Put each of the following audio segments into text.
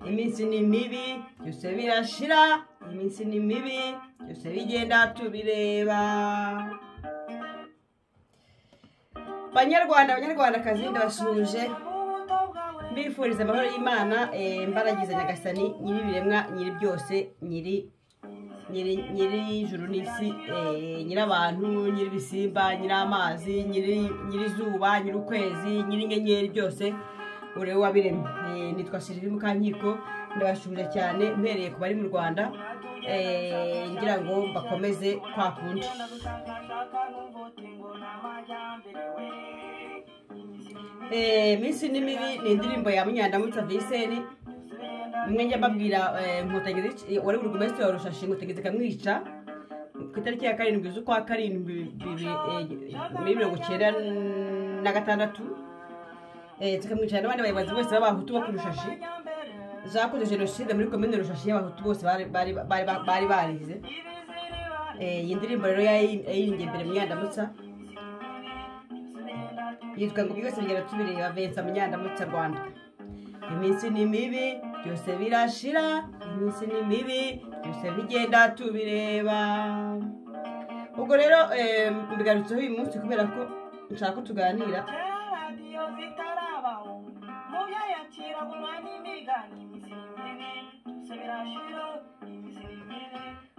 iminsi ni mibi byose birashira iminsi ni mibi byose bigenda tubireba banyarwanda banyarwandakazi ndabasuhuje mbifuriza amahoro y'imana eh, mbaragiza nyagasani nyiri ibiremwa nyiri byose nyiri nyiri nyiri ijuru n'isi eh, nyiri abantu nyiri ibisimba nyiri amazi nyiri nyiri izuba nyiri ukwezi nyiri inyenyeri byose urewe wabiremye Eh, nitwa Sylvie Mukankiko ndabasuhuje cyane mpereye ku bari mu Rwanda eh, ngira ngo bakomeze kwa kundi Eh, minsi ni mibi ni indirimbo ya munyandamutsa viseri umwe njya mbabwira eh, Nkotanyizi- wari buri gumesitiri wa rushashi inkotanyizi ikamwica ku itariki ya karindwi z'ukwa karindwi bibiri, eh, muri mirongo icyenda na gatandatu eh, tukamwicara n'abandi bayobozi bose b'abahutu bo ku rushashi zakoze jenoside muri komine rushashi y'abahutu bose bari bari bari- bari barize Eh, iyi ndirimbo rero yayi- yayirimbye mbere munyandamutsa yitwa ngo byose bigera tubireba vensa munyandamutsa rwanda iminsi ni mibi byose birashira iminsi ni mibi byose bigenda tubireba ubwo rero eh, mbigarutseho uyu munsi kubera ko nshaka ko tuganira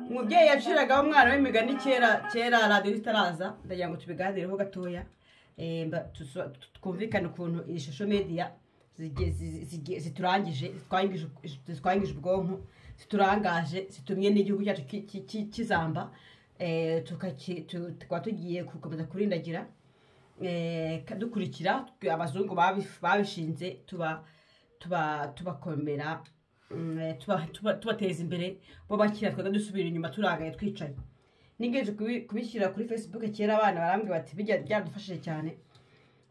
umubyeyi yaciragaho umwana w'imigani kera kera radiyo itaraza ndagira ngo tubiganireho gatoya Eh, mba- tuso- twumvikane ukuntu iyi shusho media zigiye- zi- zigiye- ziturangije zitwangije zitwangije ubwonko ziturangaje zitumye n'igihugu cyacu ki- ki- ki- kizamba Eh, tukaki- tu- tukaba tugiye gukomeza kurindagira Eh, ka- dukurikira abazungu babi- babishinze tuba tuba tubakomera mm, eh, tuba- tuba- tubateza imbere bo bakira twebwe dusubira inyuma turagaye twicaye nigeje kubi- kubishyira kuri facebook kera abana barambwira bati bijya byadufashije cyane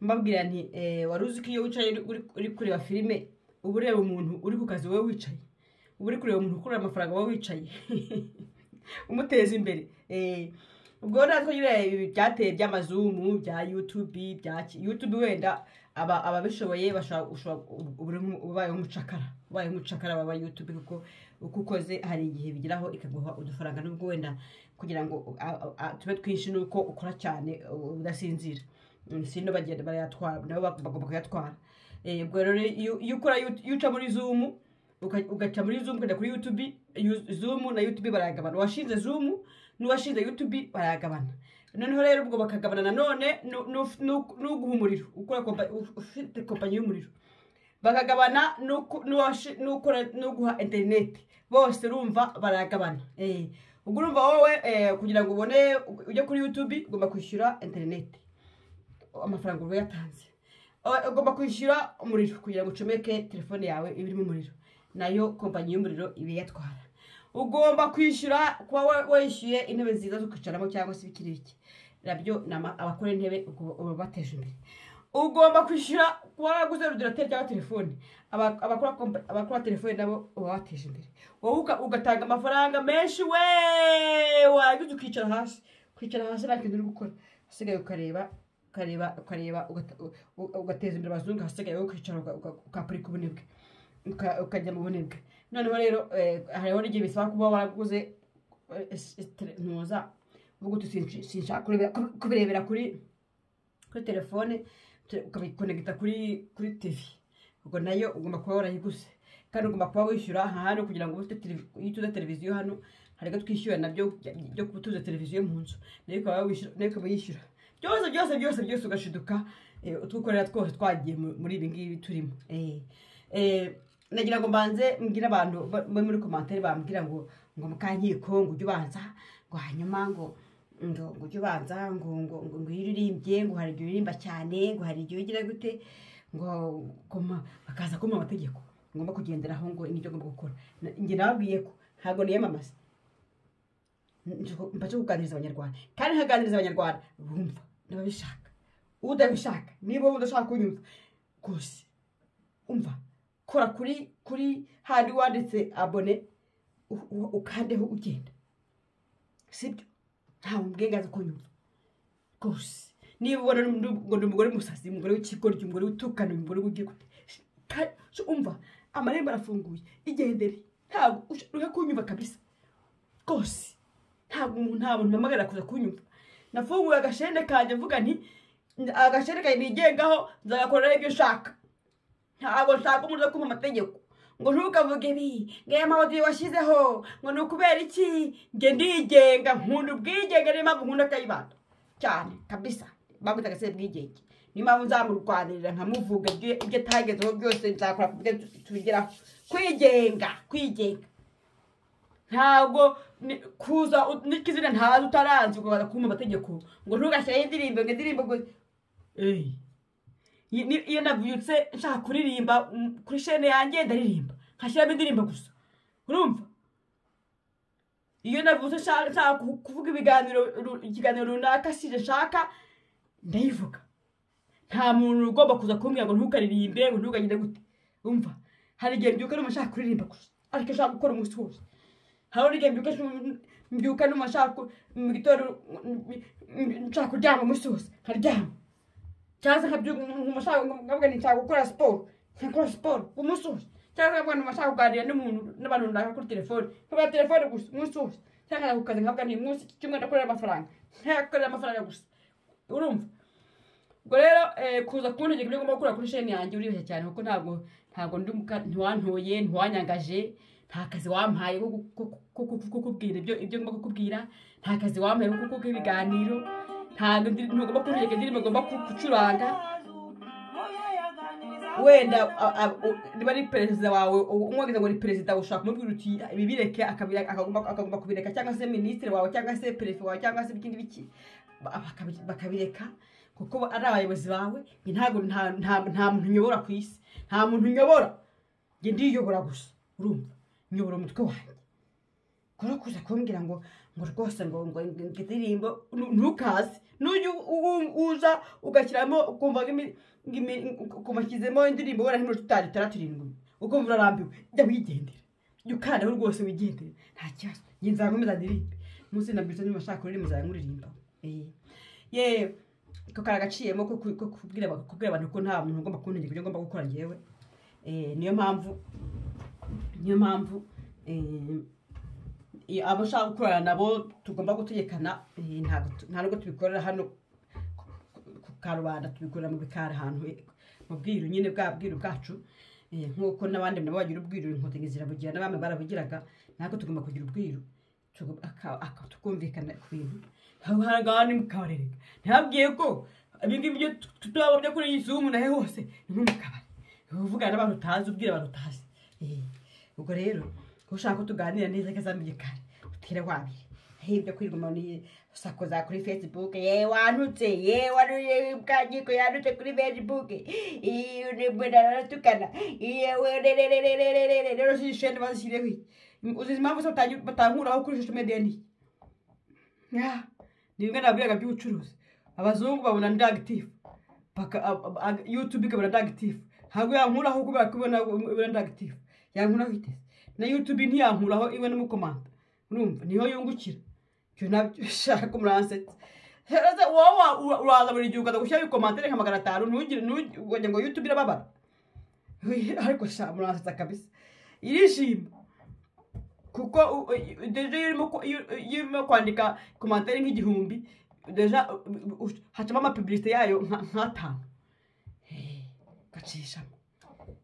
mbabwira nti eh, wari uzi ko iyo wicaye uri- uri- uri kureba filime uba ureba umuntu uri ku kazi wowe wicaye uba uri kureba umuntu ukurura amafaranga wowe wicaye umuteza imbere Eh, ubwo natwe nyine ibi byateye by'amazumu bya youtube bya ki- youtube wenda aba ababishoboye bashobora ushobora uba uri mu- ubayeho umucakara ubayeho umucakara waba youtube kuko uko ukoze hari igihe bigeraho ikaguha udufaranga nubwo wenda kugira ngo a- a- a- tube twinshi nuko ukora cyane u- udasinzira Mm, sino bagenda barayatwara nabo bag- bagomba kuyatwara Eh, ubwo rero iyo iyo ukora Yout- iyo uca muri zoom uka- ugaca muri zoom ukajya kuri youtube Yu- zoom na youtube barayagabana uwashinze zoom n'uwashinze youtube barayagabana noneho rero ubwo bakagabana nanone nu- nu- nu- n'uguha umuriro ukora kompa- uf- ufite kompanyi y'umuriro bakagabana n'uku- n'uwashi- n'ukora- n'uguha interineti bose urumva baragabana Eh, ubwo urumva wowe eh, kugira ngo ubone ujye kuri youtube ugomba kwishyura interineti amafaranga uba yatanze O- ugomba kwishyura umuriro kugira ngo ucomeke telefone yawe iba irimo umuriro nayo kompanyi y'umuriro iba iyatwara ugomba kwishyura kuba wa- wishyuye intebe nziza zo kwicaramo cyangwa se ibikiri bike nabyo ni ama- abakora intebe ugo- uba ubateje imbere ugomba kwishyura kuba waraguze rudirateri cyangwa telefone Aba- abakora kompa- abakora telefone nabo uba wateje imbere wowe uka- ugatanga amafaranga menshi we warangiza ukicara hasi kwicara hasi nta kintu uri gukora hasigaye ukareba ukareba ukareba ugata- u- u- ugateza imbere abazungu hasigaye wowe ukicara uka- uka- ukapurika ubunebwe Uka- ukajya mu bunebwe noneho rero eh, hariho n'igihe bisaba kuba waraguze eh, es- es- tele- ntuza ubwo sinshaka kurebera- kubirebera kuri kuri telefone te- ukabikonegita kuri kuri tv ubwo nayo ugomba kuba warayiguze kandi ugomba kuba wishyura aha hano kugira ngo ube ufite televi- iyo utuze televiziyo hano hari ibyo twishyura nabyo bya- byo kuba utuze televiziyo mu nzu nayo ukaba wishyura nayo ukaba yishyura byose byose byose byose ugashiduka eh, utwo ukorera twose twagiye mu- muri ibi ngibi turimo Eh, eh, nagira ngo mbanze mbwire abantu ba- bo muri komantere bambwira ngo ngo mukankiko ngo ujye ubanza ngo hanyuma ngo ngo ngo ujye ubanza ngo ngo ngo ngo iyo uririmbye ngo hari igihe uririmba cyane ngo hari igihe ugira gute ngo koma bakaza kuma amategeko ngomba kugenderaho ngo nibyo ngomba gukora Na- njye nababwiye ko ntabwo niyamamaza mbaje kuganiriza abanyarwanda kandi nkaganiriza abanyarwanda bumva ndababishaka udabishaka niba wowe udashaka kunyumva rwose umva kora kuri kuri handi wanditse abone u- u- ukandeho ugenda sibyo ntawe mbwengaza kunyumva rwose niba ubona ngo ni umugore musazi umugore w'ikikoryo umugore witukana umugore w'igihe umva amarembo arafunguye igendere ntabwo ushaka kunyumva kabisa rwose ntabwo umuntu nta muntu mpamagara kuza kunyumva nafunguye agashende kanjye mvuga nti agashende kanjye nigengaho nzagakoreraho ibyo ushaka ntabwo nshaka umuntu uza kumva amategeko ngo ntukavuge ibi ngo aya mahoteli washyizeho ngo ni ukubera iki nge ndigenga nkunda ubwigenge niyo mpamvu nkunda akayibanda cyane kabisa bagufite agasebe bwigenge niyo mpamvu nzamurwanirira nkamuvuga ibyo ibyo atagezeho byose nzakora ku bwe tubigeraho kwigenga kwigenga ntabwo ni- kuza u- n'ikizina ntazi utaranzi ngo baza kumva amategeko ngo ntugashyiraho indirimbo ngo indirimbo ngo eyi Iyi- ni- iyo nabyutse nshaka kuririmba mm, kuri shene yanjye ndaririmba nkashyiramo indirimbo gusa urumva iyo nabyutse nshaka nshaka ku- kuvuga ibiganiro ru- ikiganiro runaka sije nshaka ndayivuga nta muntu ugomba kuza kumbwira ngo ntukaririmbe ngo ntugagire gute umva hari igihe mbyuka n'umuntu ushaka kuririmba gusa ariko nshaka gukora umunsi wose hari igihe mbyuka nshaka- mbyuka n'umuntu ushaka ku- mu gitondo mm, mm, nshaka kuryama umunsi wose nkaryama cyangwa se nkabyuka umuntu ushaka nkavuga nti nshaka gukora siporo nkakora siporo umunsi wose cyangwa se nkavuga nti umuntu ashaka kuganira n'umuntu n'abantu runaka kuri telefone nkavuga telefone gusa umunsi wose cyangwa nkajya ku kazi nkavuga nti umunsi iki cyumweru ndakorera amafaranga ntakorera amafaranga gusa urumva ubwo rero eh, kuza kuntegeka ibyo ngomba gukora kuri sheni yanjye uribeshya cyane kuko ntabwo ntabwo ndi muka- ntiwantoye ntiwanyangaje nta kazi wampaye ko gu- ko- ko- ko- ko kukubwira ibyo ibyo ngomba kukubwira nta kazi wampaye ko kukuha ibiganiro ntabwo ndi- ntugomba kuntegeka indirimbo ngomba ku- gucuranga wenda a- a- u- niba ari perezida wawe u- umwogeza ngo ni perezida ushobora kumubwira uti ibi bireke akabi- akagomba akagomba kubireka cyangwa se minisitiri wawe cyangwa se perefe wawe cyangwa se ikindi biki ba- bakabi- bakabireka kuko ba- ari abayobozi bawe njye ntabwo nta- nta nta muntu nyobora ku isi nta muntu nyobora njye ndiyobora gusa urumva nyobora umutwe wanjye kubera kuza kumbwira ngo ngo rwose ngo ngo ngo indirimbo nu- ntukaze nujya u- u- uza ugashyiramo ukumva ngo imi- ngo imi- ukumva shyizemo indirimbo wenda nk'imirongo itanu itandatu irindwi ukumva urarambiwe jya wigendera jya ukandaho rwose wigendere nta kibazo njye nzakomeza ndirimbe munsi nabyutse nyuma nshaka kuririmba nzajya nkuririmba Eh. ye ko kari agaciyemo ko ku- ko kubwira aba- kubwira abantu ko nta muntu ugomba kuntegeka ibyo ngomba gukora njyewe Eh, niyo mpamvu niyo mpamvu eh, iyo abo ushaka gukorana nabo tugomba gutegekana eh, ntabwo tu- nta nubwo tubikorera hano ku- ku- ku karubanda tubikorera mu bikari ahantu eh, mu bwiru nyine bwa bwiru bwacu eh, nk'uko n'abandi nabo bagira ubwiru inkotanyi zirabugira n'abami barabugiraga natwe tugomba kugira ubwiru tugu- aka- aka- tukumvikana ku bintu hahangana ni mukabarere ntabwiye ko ibingibi byo tutaba byo kuri iyi zumu nahe hose ni nko mu kabari uvugana n'abantu utazi ubwira abantu utazi Eh, ubwo rero ko ushaka ko tuganira neza kazamenyekana utira wabiri hibyo kwirwama usakuza kuri facebook ye wantutse ye wanuye bwagiko yandutse kuri facebook iyo ni mbona aratukana yewe rerererererere rero sishende bazishyireho uzi impamvu se batangi- batankuraho kuri social media ni Ah, ni bimwe nabwiraga by'ubucuruzi abazungu babona ndi active baka ab- ab- ag- youtube ikabona ndi active ntabwo yankuraho kubera ko ibona ibona ndi active yankuraho iteze na youtube ntiyankuraho ibona umukomanda urumva niho yungukira ibyo nabyo ushaka umuransetsa rero se wowe wa- ura- uraza buri gihe ukaza gushyiraho ikomantere nka magana atanu ntugire ntugi- ukagira ngo youtube irababara ariko sha muransetsa kabisa irishima kuko u- u- deja iyo urimo ku- iyo iyo urimo kwandika komantere nk'igihumbi deja u- u- u- hacamo amapiblisite yayo nka- nk'atanu Eh, gacishamo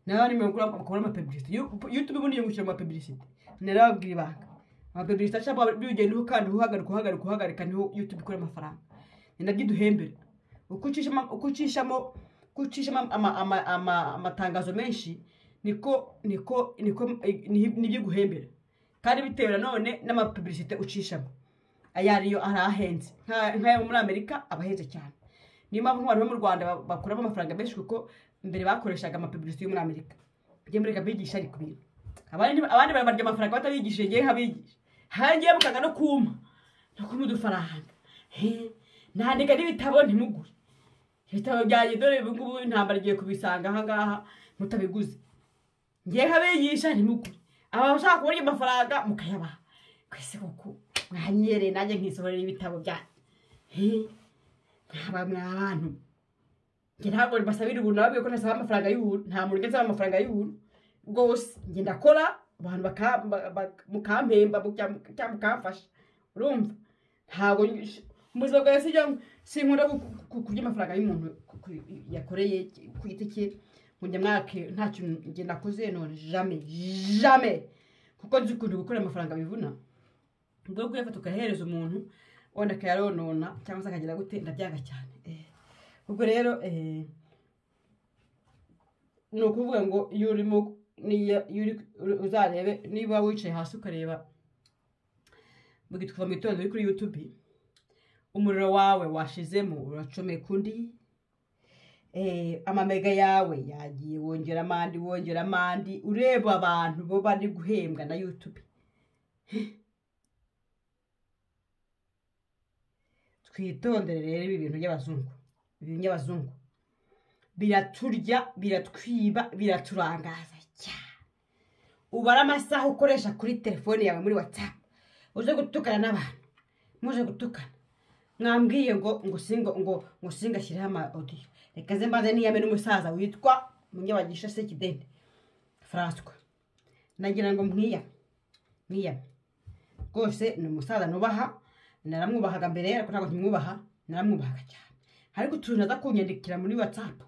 nawe nimero ukora ukabona amapiblisite youtube ubundi yungukira mu mapiblisite narababwira ibanga amapiblisite acamo byugendeho kandi uhagarika uhagarika uhagarika niho youtube ikora amafaranga ni nabyo iduhembera uko ucishamo uko ucishamo uko ucishamo ama- ama- ama- amatangazo menshi niko niko niko ni- nibyo iguhembera kandi bitewe nanone n'amapiblisite ucishamo aya ariyo ari ahenze Nka- nk'ayo muri amerika aba ahenze cyane niyo mpamvu nk'abantu bo mu rwanda ba- bakuramo amafaranga menshi kuko mbere bakoreshaga amapiblisite yo muri amerika bajya muri bigisha ariko ibintu abandi abandi barabarya amafaranga batabigishije ngewe nkabigisha hangiye mukaga no kuma no kuma udufaranga He, nandika n'ibitabo ntimugure ibitabo byanjye dore ubu ngubu intambara igiye kubisanga aha ngaha mutabiguze ngiye nkabigisha ntimugure aba bashaka kuburya amafaranga mukayabaha kwese kuko mwanyereye nanjye nkisohorera ibitabo byanyu mwaba mwa bantu njye ntabwo mbasabira ubuntu nababwiye ko ntasaba amafaranga y'ubuntu nta muntu ugeze amafaranga y'ubuntu rwose ngenda akora abantu baka- ba- ba- mukampemba muka- cyangwa mukamfasha urumva ntabwo ny- mu buzima bwawe sijya sinkunda ku- ku- kurya amafaranga y'umuntu ku- ku- yakoreye ku giti cye ngo njya mwake nta kintu njye nakoze none jame jame kuko nzi ukuntu gukora amafaranga bivuna ubwo kuyafata ukayahereza umuntu wenda akayaronona cyangwa se akagira gute ndabyanga cyane Eh, ubwo rero eh, ni ukuvuga ngo iyo urimo niyo- iyo uri- uri- uzarebe niba wicaye hasi ukareba kuva mu gitondo uri kuri yutubi umuriro wawe washizemo uracomeka kundi amamega yawe yagiye wongera amandi wongera amandi ureba abantu bo bari guhembwa na yutubi twitondere rero ibi bintu by'abazungu ibi by'abazungu biraturya biratwiba biraturangaza cyane ubara amasaha ukoresha kuri telefone yawe muri watsapu uje gutukana n'abantu muje gutukana mwambwiye ngo ngo singa ngo ngo singa ashyireho ama odiyo reka ze mbanze niyame n'umusaza witwa munyabagisha sekidende faranswa nagira ngo mwiyame mwiyame rwose ni umusaza nubaha naramwubahaga mbere ariko ntabwo nkimwubaha naramwubahaga cyane ariko utuntu aza kunyandikira muri watsapu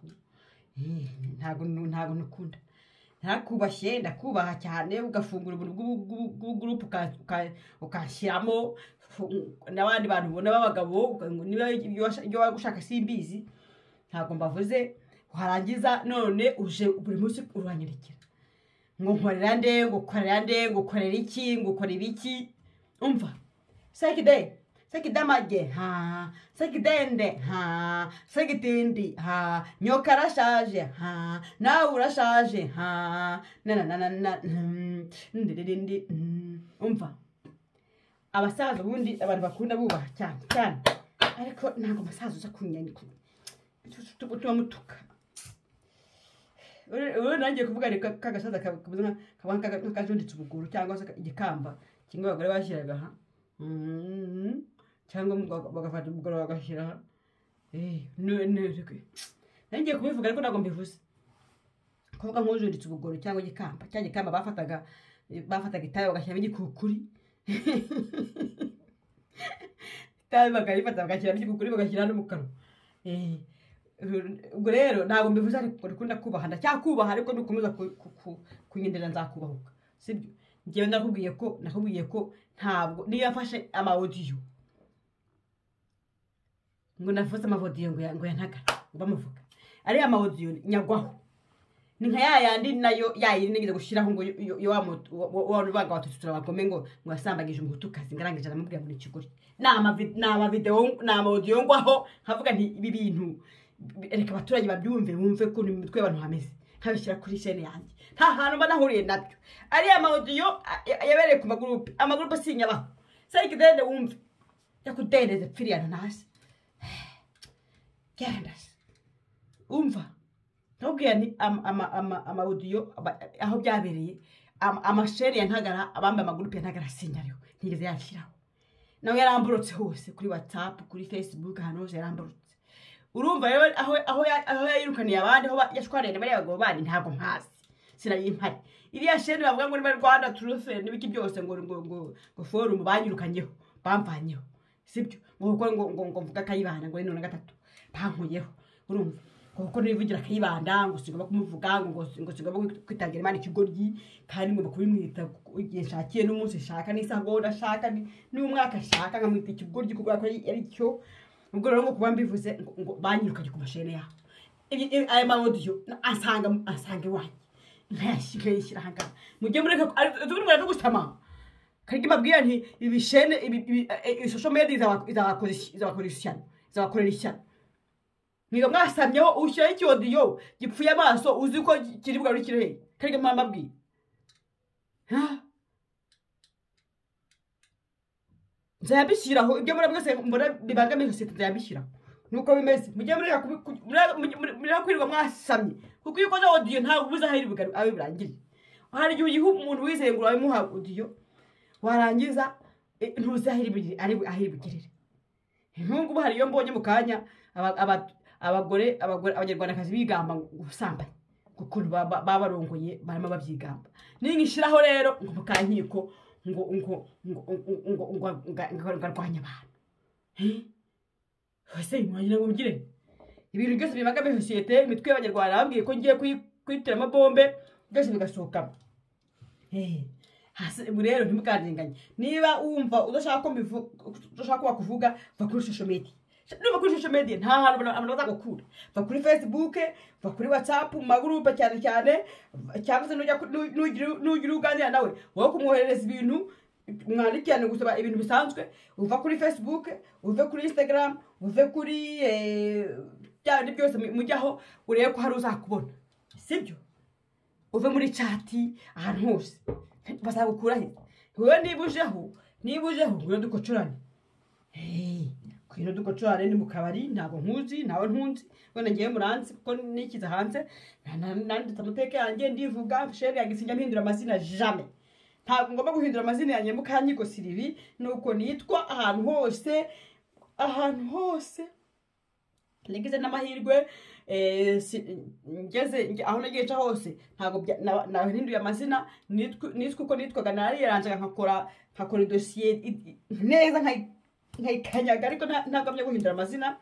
ntabwo nu- ntabwo nukunda narakubashye ndakubaha cyane ugafungura ubuntu bw'ubu- bw'ubu- bw'ugurupu uka- uka- ukashyiramo fu- n'abandi bantu ubona b'abagabo uka- ngo niba ibyo washa- ibyo wari gushaka simbizi ntabwo mbavuze warangiza none uje buri munsi uranyandikira ngo nkorera nde ngo ukorera nde ngo ukorera iki ngo ukora ibiki umva sekide sekidamage ha sekidende ha sekitindi ha nyoka arashaje ha nawe urashaje ha nananana ndirindi umva abasaza ubundi abantu bakunda bubaha cyane cyane ariko ntabwo umusaza uza kunyandika tuba mutuka ubu nagiye kuvuga ni ka- kagasaza kabuze nk'akajunditse ubuguru cyangwa se igikamba kimwe abagore bashyiraga aha Mm, cyangwa baga- bagafata umugore bagashyira aha Eh, ne- ne- ne- nagiye kubivuga ariko ntabwo mbivuze kuvuga nk'ujunditse ubuguru cyangwa igikamba cya gikamba bafataga bafataga itabi bagashyiramo igikukuri itabi bakarifata bagashyiramo igikukuri bagashyira no mu kanwa Eh, ubwo rero ntabwo mbivuze ariko ndakunda kubaha ndacyakubaha ariko nukomeza ku- ku- ku- kunyendera nzakubahuka sibyo njyewe nakubwiye ko nakubwiye ko ntabwo niba mfashe amawodiyo ngo navuze amawodiyo ngo ya- ngo yanagane ngo bamuvuga ariya amawodiyo nyagwaho ni nka ya yandi nayo yayiri nigeze gushyiraho ngo yo- yo- yo wa mutu- wa- wa- wa rubanga watututura bagome ngo ngo yasambagije umutukazi ngarangije aramubwira ngo ni ikigori ni amavi- ni amavidewo ni amawodiyo ngwaho nkavuga nti ibi bintu bi- reka abaturage babyumve bumve ko mu mitwe y'abantu hameze nkabishyira kuri shene yanjye nta hantu mba nahuriye nabyo ariya amawodiyo a- a- yabereye ku magurupe amagurupe sinyabaho sarikidende wumve yakudendeze pfiriya nanasi gerandasi umva ndababwira ni ama- ama- ama- amawudiyo aba- aho byabereye ama- amashere ya ntagara abambaye amagurupe ya ntagara sinyariho ntigeze yashyiraho nawe yaramborotse hose kuri watsapu kuri fesibuke ahantu hose yaramborotse urumva rero aho aho ya- aho yayirukaniye abandi aho ba- yashwaririye bariya bagabo bandi ntabwo mpazi sinayimpari iriya shene bavuga ngo niba rwanda turufe n'ibiki byose ngo ngo ngo ngo forumu banyirukanyeho bamvanyeho sibyo ngo kuko ngo ngo ngo mvuga akayibana ngo ni none gatatu bankuyeho urumva ngo kuko nivugira akayibanda ngo sigomba kumuvuga ngo ngo si- ngo sigomba kwitangira imana ikigoryi kandi ngomba kubimwita igihe nshakiye n'umunsi nshaka n'isaha ngo ndashaka ni- n'umwaka nshaka nkamwita ikigoryi kubera ko ari ari cyo ubwo rero ngo kuba mbivuze ngo- ngo banyirukanye ku mashene yabo Ibi- ibi- aya mawodiyo asanga asanga iwanjye nkayashyira ahangaha mujye mureka tugurumwe no gusama karige mbabwira nti ibishene ishusho medi izabakora ishyano izabakorera ishyano mwiga mwasamyeho ushyiraho icyodiyo gipfuye amaso uzi ko kiri bugarure ikirere karige mwambabwira nzayabishyiraho ibyo muri byose mbona bibangamiye sosiyete nzayabishyiraho nuko bimeze mujye mureka kubi- ku- mure- mure- mureka kwirirwa mwasamye kuko iyo ukoze odiyo ntabwo ubuze aho iri bugaru- aho birangirira hari igihe uyiha umuntu wizeye ngo urabimuha odiyo warangiza eh, ntuzi aho iri bugere- ari- aho iri bugirire nk'ubu hari iyo mbonye mu kanya aba- aba- abagore abagore abanyarwandakazi bigamba ngo gusambanya ukuntu baba barongoye barimo babyigamba ninkishyiraho rero ngo mu kankiko ngo ngo ngo ngo ngo ngarwanya abantu ese ngira ngo mbigire ibintu byose bibangamiye sosiyete imitwe y'abanyarwanda babwiye ko ngiye kuyitera amabombe byose bigasohokamo hasi ubu rero ntimukandenganye niba wumva udashaka ko bakuvuga va kuri shusho mediya niba kuri shusho mediya nta hantu abantu bazagukura va kuri facebook va kuri whatsapp mu magurupe cyane cyane cyangwa se n'ugira uganira nawe wowe kumwoherereza ibintu mwandikirane gusaba ibintu bisanzwe uva kuri facebook uve kuri instagram uve kuri bya bindi byose mujyaho urebe ko hari uzakubona sibyo uve muri cati ahantu hose bazagukura he wowe niba ujeho niba ujeho ngwino dukocorane ngwino dukocorane ni mu kabari ntabwo nkuzi ntawe ntunzi wenda ngewe muranzi kuko nikiza hanze nanditse amateka yanjye ndivuga shere yanjye sinjya mpindura amazina jame ntabwo ngomba guhindura amazina yanjye mu kanyiko siribi ni uko nitwa ahantu hose ahantu hose nagize n'amahirwe ngeze aho nagica hose ntabwo nahinduye amazina nitwa uko nitwaga nariyaranzaga nkakora idosiye neza nkayikanyaga ariko ntabwo byo guhindura amazina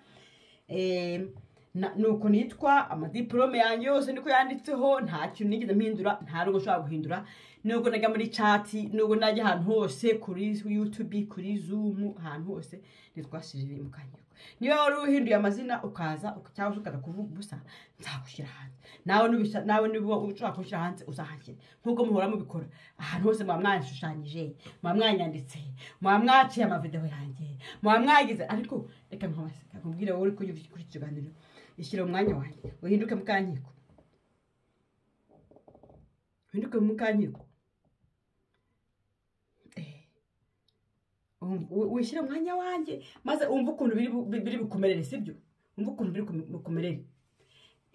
ni uko nitwa amadiporome yanjye yose niko yanditseho nta kintu nigeze mpindura nta rugo ushobora guhindura nubwo najya muri cati nubwo najya ahantu hose kuri yutubi kuri zumu ahantu hose nitwa sirivire mu kanyayiko niba wari uhinduye amazina ukaza cyangwa se ukaza kuvuga ubusa nzagushyira hanze nawe niba ushobora kunshyira hanze uzahashyira nk'uko muhora mubikora ahantu hose muba mwanshushanyije muba mwanyanditse muba mwaciye amavidewo yanjye muba mwagize ariko reka nkubwire wowe uri kuri iki kiganiro ishyira umwanya wanjye uhinduke mu kankiko uhinduke mu kankiko wishyira umwanya wanjye maze wumve ukuntu biri bukumerere sibyo wumve ukuntu biri bukumerere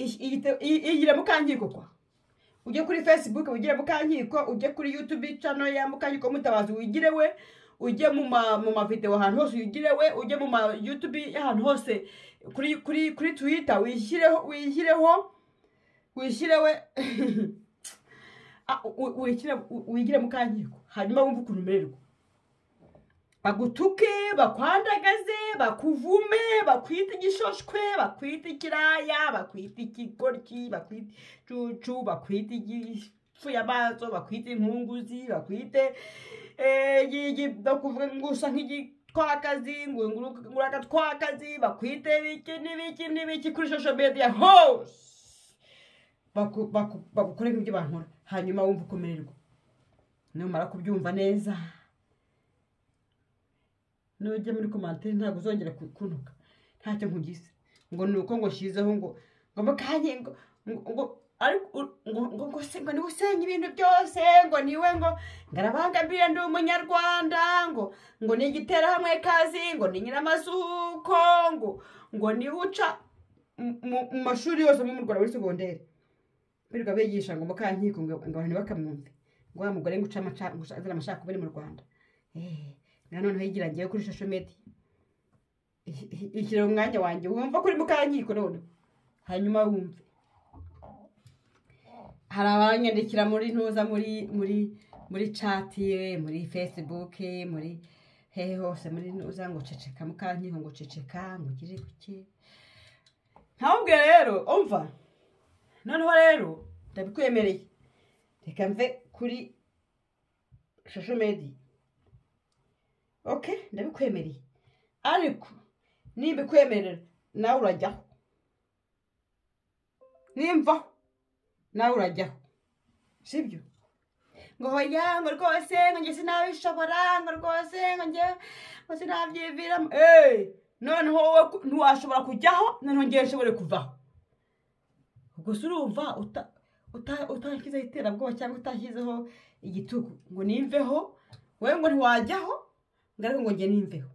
iyigire mukangiko kwa ujye kuri facebook wigire mukangiko ujye kuri youtube channel ya mukangiko mutabazi wigire we ujye mu mavidewo ahantu hose wigire we ujye mu ma youtube y'ahantu hose kuri kuri kuri twitter wishyireho wishyireho wishyire we wigire mukangiko hanyuma wumve ukuntu umererwa bagutuke bakwandagaze bakuvume bakwite igishoshwe bakwite ikiraya bakwite ikigoryi bakwite icucu bakwite igifu y'amaso bakwite inkunguzi bakwite bakuvuga ngo usa nk'igitwakazi ngo urakatwakazi bakwite ibiki n'ibiki n'ibiki kuri shosho mediya hose bagukore nk'ibyo bankora hanyuma wumva ukumererwa numara kubyumva neza nujya muri komantere ntabwo uzongera kunuka ntacyo nkugize ngo ni uko ngo shizeho ngo ngo mukanye ngo ngo ariko ngo ngo se ngo niwe usenya ibintu byose ngo niwe ngo ngarabangamiye ndi umunyarwanda ngo ngo ni igiterahamwe kazi ngo ni nyiramazuko ngo ngo niwe uca mu mashuri yose mu Rwanda muri segonderi birirwa bigisha ngo mukankiko ngo abantu ntibakamwumve ngo wa mugore ngo uca amacakubiri mu rwanda noneho yigira ngewe kuri shosho mediya ishyira umwanya wanjye wumva ko uri mu kankiko none hanyuma wumve hari abanyandikira muri ntuza muri muri muri cati muri fesibuke muri hehe hose muri ntuza ngo ceceka mu kankiko ngo ceceka ngo ugire kuki ntawubwe rero umva noneho rero ndabikwemereye reka mve kuri shosho mediya oke ndabikwemereye ariko nimba ikwemerera nawe urajyaho nimva nawe urajyaho sibyo ngo hoya ngo rwose ngo njye sinabishobora ngo rwose ngo njye ngo sinabyiviramo eee noneho wowe ntiwashobora kujyaho noneho ngewe nshobore kuvaho gusa urumva utashyizeho iterabwoba cyangwa utashyizeho igitugu ngo nimveho wowe ngo ntiwajyaho ngaruka ngo njye n'imbeho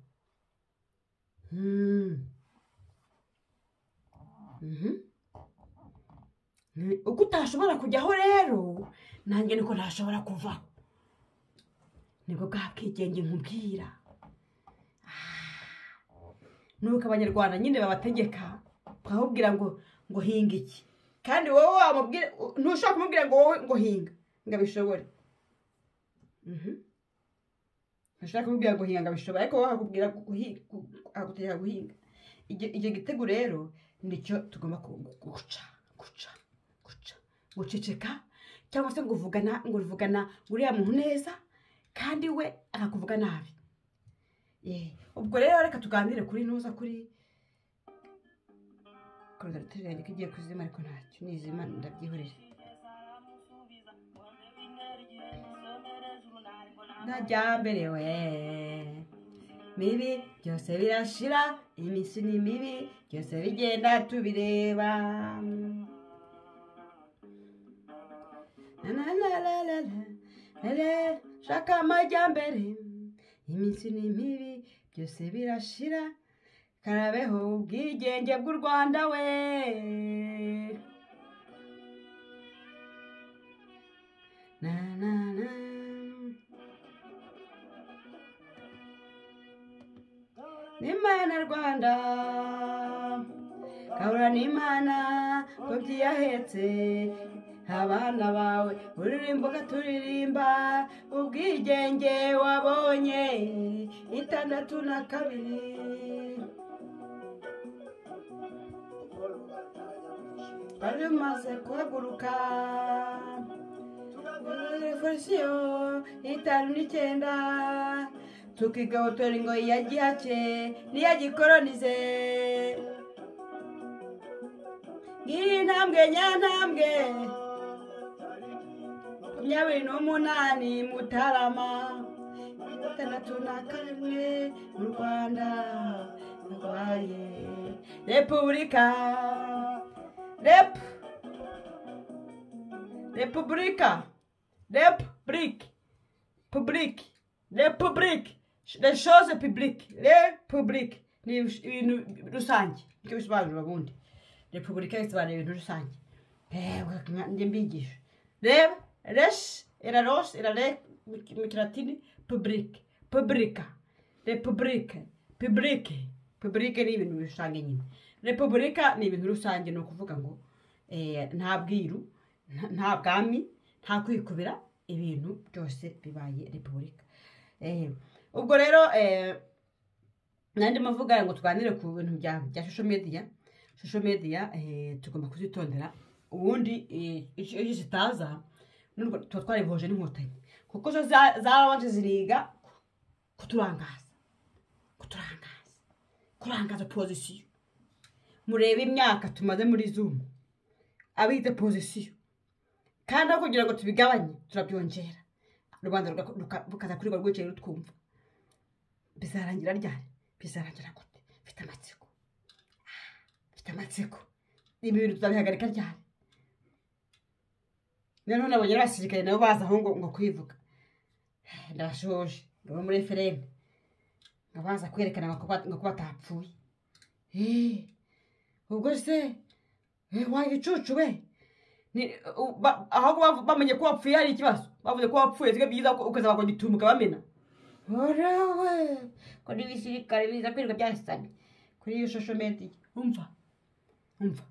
uko utashobora kujyaho rero nanjye niko ntashobora kuvaho nibwo bwa bwigenge nkubwira nuko abanyarwanda nyine babategeka bakakubwira ngo ngo hinga iki kandi wowe wamubwira ntushobora kumubwira ngo wowe ngo hinga ngo abishobore Mhm. ntushobora kumubwira ngo hinga ngo abishobore ariko wowe akubwira guhi- gu- agutegeka guhinga Icyo- icyo gitego rero nicyo tugomba ku- gu- guca guca guca guceceka cyangwa se ngo uvugana ngo uvugana uriya muntu neza kandi we akakuvuga nabi Ye. ubwo rero reka tuganire kuri ntuza kuri korogaratere yanjye ko igiye kuzima ariko ntacyo nizima ndabyihorera ntajya mbere we mibi byose birashira iminsi ni mibi byose bigenda tubireba Na na na la la la, la la, shaka amajyambere iminsi ni mibi byose birashira karabeho ubwigenge bw'u rwanda we na na na n'imana rwanda kabura n'imana ko byiyahetse abana bawe uririmba ugaturirimba ubwigenge wabonye itandatu na kabiri bari bamaze guhaguruka revolisiyo y'itanu n'icyenda tukigahotora ingoyi ya gihake n'iya gikoronize ngiyi intambwe nyantambwe makumyabiri n'umunani mutarama gatandatu na karindwi mu rwanda rwaye repubulika rep repubulika republic public republic the shows public republic ni ibintu rusange nicyo bisobanura ubundi repubulika bisobanura ibintu rusange ewe njye mbigisha reba res iraros irare mu kilatini public publica republic public public ni ibintu rusange nyine repubulika ni ibintu rusange ni ukuvuga ngo eh, nta bwiru nta- nta bwami nta kwikubira ibintu byose bibaye repubulika Eh, ubwo rero eh, nandi muvuga ngo tuganire ku bintu bya bya social media social media eh, tugomba kuzitondera ubundi eh, icyo icyo zitaza nubwo tuba twaribohoje n'inkotanyi kuko zo za- zarabanje ziriga kuturangaza kuturangaza kurangaza pozisiyo murebe imyaka tumaze muri zumu abita pozisiyo kandi aho kugira ngo tubigabanye turabyongera rubanda ruka- ruka- rukaza kuri rwa rwicaye rutwumva bizarangira ryari bizarangira gute mfite amatsiko Ah, mfite amatsiko ibi bintu tuzabihagarika ryari noneho nabonye n'abasirikare nabo baza aho ngo ngo kwivuga Eh, ndabashoje ngabo muri efereni ngo baza kwerekana ngo ko bat- ngo ko batapfuye Eh, ubwo se eh, wa gicucu we Ni- u- ba- ahubwo bavu- bamenye ko wapfuye hari ikibazo bavuze ko wapfuye siko byiza ko ukazaba ngo gitumuka bamena orawe ko n'ibisirikare biza kwirirwa byasanye kuri iyo shusho medi umva umva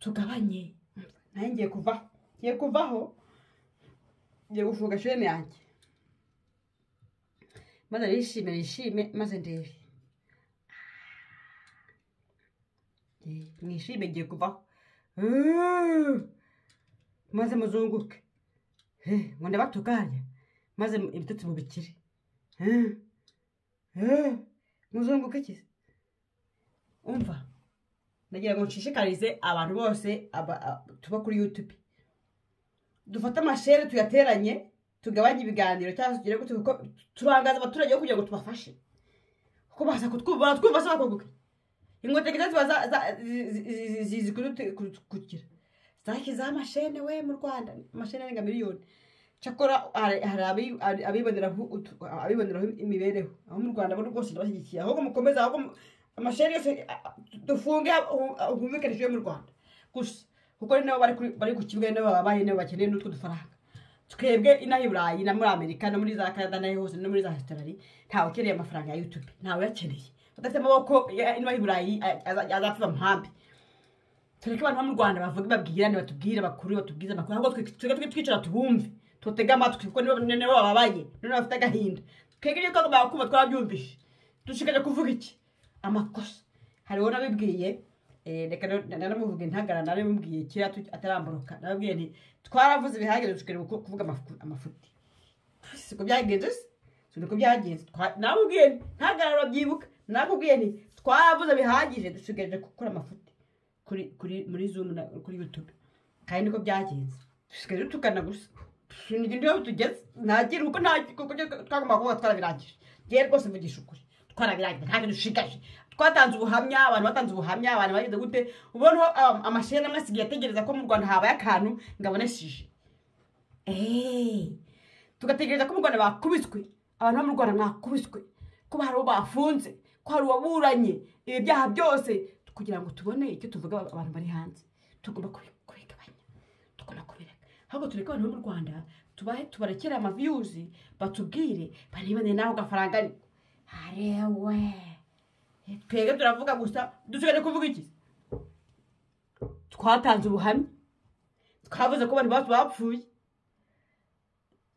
tugabanye umva. nanjye ngiye kuvaho ngiye kuvaho ngiye gufunga shene yanjye maze bishime bishime maze ndebe Eh, mwishime ngiye kuvaho Mm. maze muzunguke Eh, ngo ndabatuganye maze ibitotsi mubikire Eh, eh, muzunguke kize umva ndagira ngo nshishikarize abantu bose aba- a- tuba kuri youtube dufate amashere tuyateranye tugabanye ibiganiro cyangwa se tugire gute kuko turangaza abaturage bo kugira ngo tubafashe kuko baza kutwumva baratwumva se bakunguke inkotanyi zo ziba za- za- zi- zi- zi- zi- zizi kuduti- kudu- kugira zashyizeho amashene we mu rwanda amashene arenga miliyoni cyakora hari hari abi- hari abiboneraho utu- abiboneraho imibereho aho mu rwanda bo rwose ndabashyigikiye ahubwo mukomeze ahubwo mu- amashene yose a- a- dufunge humvikanishije mu rwanda gusa kuko ari nabo bari kuri- bari ku kibuga ari nabo babaye nabo bakeneye n'utwo dufaranga twebwe inaha i burayi na muri amerika no muri za canada n'aho hose no muri za australia ntawe ukeneye amafaranga ya youtube ntawe uyakeneye udafite amaboko ya- inaha i burayi a- aza- azapfa muhambi tureke abantu bo mu rwanda bavuge babwirane batubwire bakuru batubwize amakuru ahubwo twe- twebwe tujye twicara tubumve tutege amatwi kuko nibo nibo bababaye nibo bafite agahinda twebwe iyo twagombaga kumva twabyumvishe dushikajwe kuvuga iki amakosa hariho n'abibwiye eh, reka na- nanamuvuge ntagara narabimubwiye kera tu- ataramboroka nababwiye nti twaravuze ibihagije dushikajwe ku- kuvuga amafu- amafuti siko byagenze se si niko byagenze Twa- namubwiye nti ntagarara byibuka nakubwiye nti twavuze bihagije dusigaje gukora amafuti kuri kuri muri zoom na kuri youtube kandi niko byagenze dusigaje tukana gusa tusinige ndiho tugeze ntagira kuko nta kuko twagomba kuba twarabirangije ngiye rwose mvugisha ukuri twarabirangije ntabwo dushigaje twatanze ubuhamya abantu batanze ubuhamya abantu bagize gute ubona um, amasheni amwe asigaye ategereza ko mu rwanda habaye akantu ngo abonesheje eee tugategereza ko mu rwanda bakubiswe abantu bo mu rwanda mwakubiswe ko hari uwo bafunze ko hari uwaburanye ibi byaha byose kugira ngo tubone icyo tuvuga aba- abantu bari hanze tugomba kubi- kubigabanya tugomba kubireka ahubwo tureke abantu bo mu rwanda tubahe tubarekere amaviyuzi batubwire barebane naho gafaranga ariko harewe twebwe turavuga gusa dusigaye kuvuga iki twatanze ubuhamya twavuze ko abantu bacu bapfuye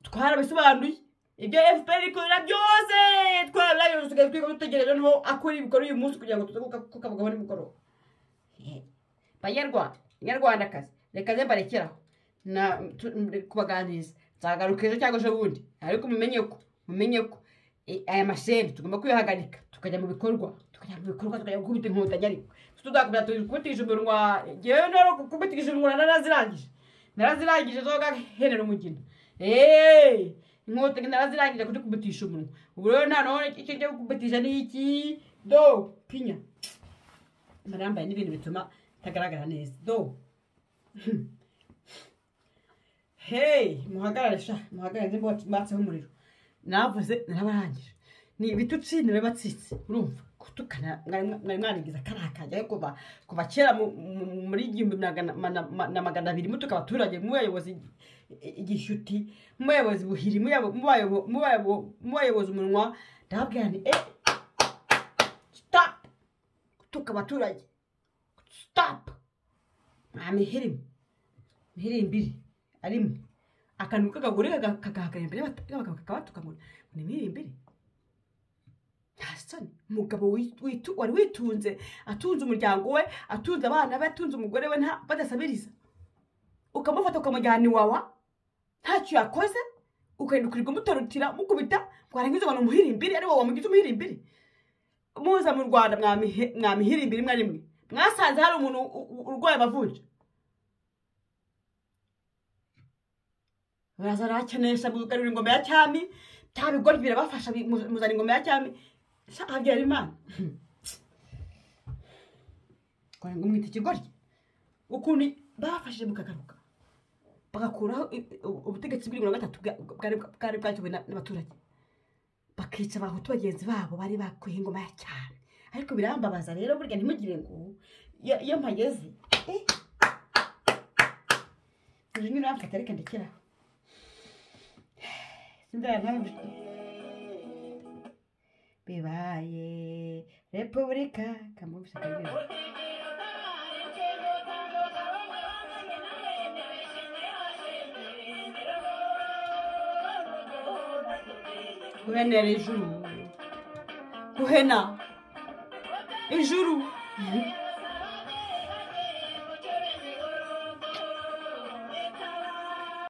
twarabisobanuye ibyo fpr ikorera byose twarabisobanuye dusigaye twiga dutegereje noneho akora ibikorwa uyu munsi kugira ngo tuze kukabugabo nimugoroba Eh, banyarwanda banyarwandakazi reka ze mbarekeraho na- tu- m- kubaganiriza nzagaruka ejo cyangwa ejo bundi ariko mumenye ko mumenye ko eh, aya masheni tugomba kuyahagarika tukajya mu bikorwa tukajya mu bikorwa tukajya gukubita inkotanyi ariko tuzakomeza tukubitisha imirwa ngewe nero kukubitisha imirwa narazirangije narazirangije zoga henera umugina eee inkotanyi narazirangije kujya kubitisha umunwa ubu rero nta none icyo njya kubitisha ni iki do pinya narambaye n'ibintu bituma ntagaragara neza do hey muhagarare sha muhagarare nzi mbo- mbatseho umuriro navuze narabarangije ni ibitutsi ntibibatsitse urumva gutukana mwari mwari mwarigiza kariya kajya ariko kuva kuva kera mu- mu- muri igihumbi magana mana- ma- na magana abiri mutuka abaturage mubayobozi igishyuti mubayobozi buhiri muyabo- mubayabo- mubayabo- mubayobozi umunwa ndababwira nti eh stop gutuka abaturage stop nta mihiri mihiri mbiri arimo akantu k'akagore kaga- kagahagarara imbere y'abata- y'abagabo kakabatuka ngo ni mihiri mbiri nta soni umugabo wi- witu- wari witunze atunze umuryango we atunze abana be atunze umugore we nta- badasabiriza ukamufata ukamujyana iwawa ntacyo yakoze ukagenda ukirirwa umutorotira mukubita ngo arangize ngo ni umuhirimbiri ari wowe wamugize umuhirimbiri muza mu rwanda mwamihe- mwamihirimbiri rimwe na rimwe mwasanze hari umuntu u- u- urwaye amavunja baraza arakenesha mugarura ingoma ya cyami bya bigori birabafasha bi- mu- muzana ingoma ya cyami Sha, habyara imana kora ngo mwita ikigoryi ukuntu bafashije mukagaruka bagakuraho i- i- ubu- ubutegetsi bw'irindwi na gatatu bwa- bwari bwari bwakiwe na- n'abaturage bakica abahutu bagenzi babo bari bakwiye ingoma ya cyane ariko birambabaza rero burya ntimugire ngo iyo iyo mpageze eh. uyu nyine uramfata reka ndekeraho sindara nawe bibaye repubulika kamugisha kabibaye guhenera ijuru guhena ijuru